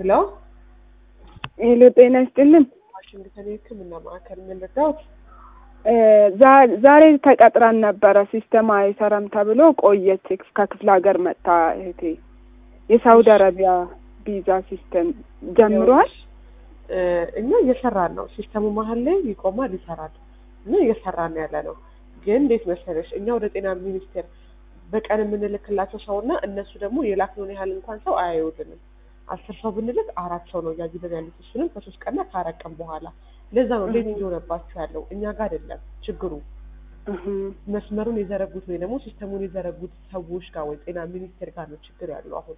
ሄሎ ሄሎ፣ ጤና ይስጥልን። ዋሽንግተን የሕክምና ማዕከል ምን ልርዳዎት? እ ዛ- ዛሬ ተቀጥራን ነበረ። ሲስተም አይሰራም ተብሎ ቆየች። ከክፍለ ሀገር መጥታ እህቴ የሳውዲ አረቢያ ቪዛ ሲስተም ጀምሯል። እ እኛ እየሰራን ነው። ሲስተሙ መሀል ላይ ይቆማል፣ ይሰራል እና እየሰራን ያለ ነው። ግን እንዴት መሰለሽ እኛ ወደ ጤና ሚኒስቴር በቀን የምንልክላቸው ሰው እና እነሱ ደግሞ የላክነውን ያህል እንኳን ሰው አያዩልንም። አስር ሰው ብንልክ አራት ሰው ነው እያዩልን ያሉት እሱንም ከሶስት ቀንና ከአራት ቀን በኋላ። ለዛ ነው ሌት እየሆነባቸው ያለው እኛ ጋር አይደለም ችግሩ እህ መስመሩን የዘረጉት ወይ ደግሞ ሲስተሙን የዘረጉት ሰዎች ጋር ወይ ጤና ሚኒስቴር ጋር ነው ችግር ያለው አሁን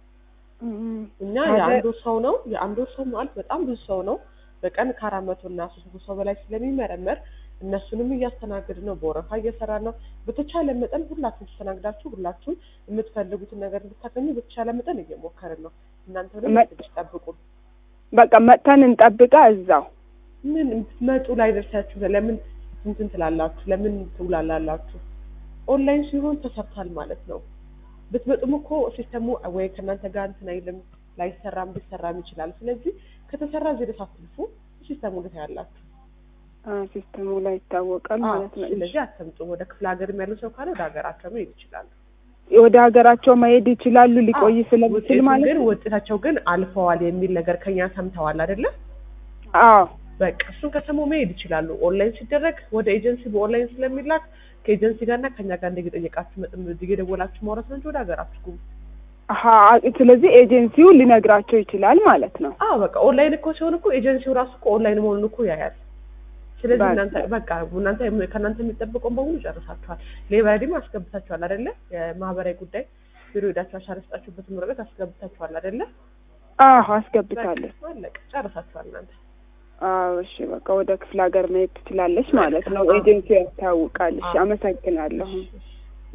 እህ እኛ ታዲያ- የአንድ ወር ሰው ነው የአንድ ወር ሰው ማለት በጣም ብዙ ሰው ነው። በቀን ከአራት መቶ እና ሶስት መቶ ሰው በላይ ስለሚመረመር እነሱንም እያስተናገድ ነው። በወረፋ እየሰራ ነው። በተቻለ መጠን ሁላችሁም ተስተናግዳችሁ ሁላችሁም የምትፈልጉትን ነገር እንድታገኙ በተቻለ መጠን እየሞከርን ነው። እናንተ ደግሞ መ- ትንሽ ጠብቁ። በቃ መጥተን እንጠብቃ እዛው። ምን ብትመጡ ላይ ደርሳችሁ ለምን እንትን ትላላችሁ? ለምን ትውላላላችሁ? ኦንላይን ሲሆን ተሰርቷል ማለት ነው። ብትመጡም እኮ ሲስተሙ ወይ ከእናንተ ጋር እንትን አይልም፣ ላይሰራም ሊሰራም ይችላል። ስለዚህ ከተሰራ እዚህ ድረስ አትልፉ። ሲስተሙ እንዴት ያላችሁ አ ሲስተሙ ላይ ይታወቃል ማለት ነው። ስለዚህ አትምጡ። ወደ ክፍለ ሀገርም ያሉ ሰው ካለ ወደ ሀገራቸው መሄድ ይችላሉ። ወደ ሀገራቸው መሄድ ይችላሉ ሊቆይ ስለሚችል ውጤቱ ማለት ግን ነው። ውጤታቸው ግን አልፈዋል የሚል ነገር ከኛ ሰምተዋል አይደለ? አዎ በቃ እሱን ከሰሙ መሄድ ይችላሉ። ኦንላይን ሲደረግ ወደ ኤጀንሲ በኦንላይን ስለሚላክ ከኤጀንሲ ጋርና ከኛ ጋር እንደየጠየቃችሁ መጠን እየደወላችሁ ማውራት ነው እንጂ ወደ ሀገራችሁ ግቡ። አሀ ስለዚህ ኤጀንሲው ሊነግራቸው ይችላል ማለት ነው። አዎ በቃ ኦንላይን እኮ ሲሆን እኮ ኤጀንሲው ራሱ እኮ ኦንላይን መሆኑን እኮ ያያል። ስለዚህ በቃ። እናንተ በቃ እናንተ ከእናንተ የሚጠበቀውን በሙሉ ጨርሳችኋል። ሌባዲም አስገብታችኋል አይደለ? የማህበራዊ ጉዳይ ቢሮ ሄዳችሁ አሻራ የሰጣችሁበትን ወረቀት አስገብታችኋል አይደለ? አዎ አስገብታለች። በቃ አለቀ፣ ጨርሳችኋል እናንተ። አዎ እሺ፣ በቃ ወደ ክፍለ ሀገር መሄድ ትችላለች ማለት ነው። አዎ። ኤጀንሲው ያስታውቃል። እሺ፣ አዎ። አመሰግናለሁ። እሺ፣ እሺ።